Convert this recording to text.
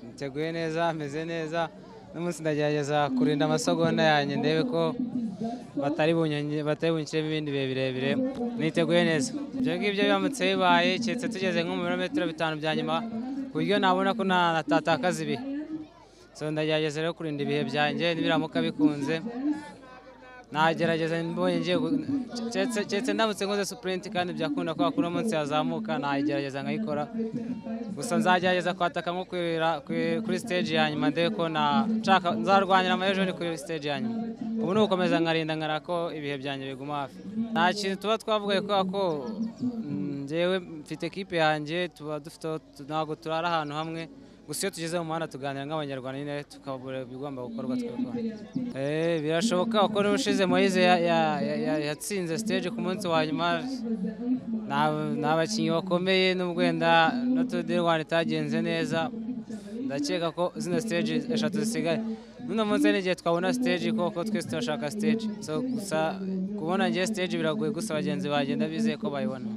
hateguye neza hameze neza uno munsi ndagerageza kurinda amasogonda yanjye ndebe ko batari bunyonge- batari bunshyiremo ibindi bihe birebire niteguye neza ibyo ngibyo biramutse bibaye keretse tugeze nko mu birometero bitanu bya nyuma ku buryo nabona ko natatakaza ibihe so ndagerageza rero kurinda ibihe byanjye nibiramuka bikunze nagerageza mbonye ngiye gu- keretse- keretse ndamutse nkoze supurinti kandi byakunda ko hakura umunsi yazamuka nayigerageza nkayikora gusa nzagerageza kwataka nko kwira- kuri- kuri stage ya nyuma ndebe ko na nshaka nzarwanira amajoni kuri stage ya nyuma ubu ni ugukomeza nkarinda nkara ko ibihe byanjye biguma hafi nta kintu tuba twavugaye kubera ko mm, njyewe mfite ekipe yanjye tuba dufite ntabwo turara ahantu hamwe gusa iyo tugeze mu muhanda tuganira nk'abanyarwanda nyine tukabura ibigomba gukorwa twebwe Eh, birashoboka kuko n'ubushize moyize ya- ya- ya- ya- yatsinze stage ku munsi wa nyuma Nta- ni abakinnyi bakomeye nubwo wenda na Tour du Rwanda itagenze neza ndakeka ko zino stage eshatu zisigaye n'uno munsi hari igihe twabona stage kuko twese turashaka stage so gusa kubona ngewe stage biragoye gusa abagenzi bagenda bizeye ko bayibona